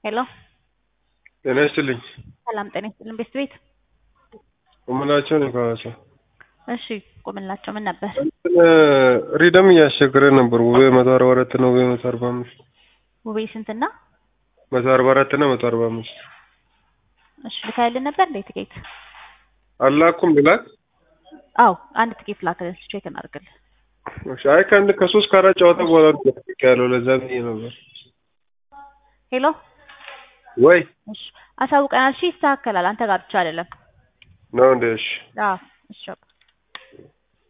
ሄሎ ጤና ይስጥልኝ። ሰላም ጤና ይስጥልን። ቤት ቤት ቁምላቸው ነው ከሐዋሳ። እሺ ቁምላቸው ምን ነበር? እንትን ሪደም እያስቸገረ ነበር። ውቤ መቶ አርባ አራት እና ውቤ መቶ አርባ አምስት ውቤ ስንትና? መቶ አርባ አራት እና መቶ አርባ አምስት እሺ ልካይልን ነበር እንዴ ትኬት? አላኩም ብላክ አዎ አንድ ትኬት ላክልን ቼክ እናድርግልን። እሺ፣ አይ ከአንድ ከሶስት ከአራት ጨዋታ በኋላ ነው ያለው። ለዛ ብዬ ነበር። ሄሎ ወይ እሺ አሳውቀናል። እሺ ይስተካከላል። አንተ ጋር ብቻ አይደለም። ነው እንደ እሺ አዎ እሺ በቃ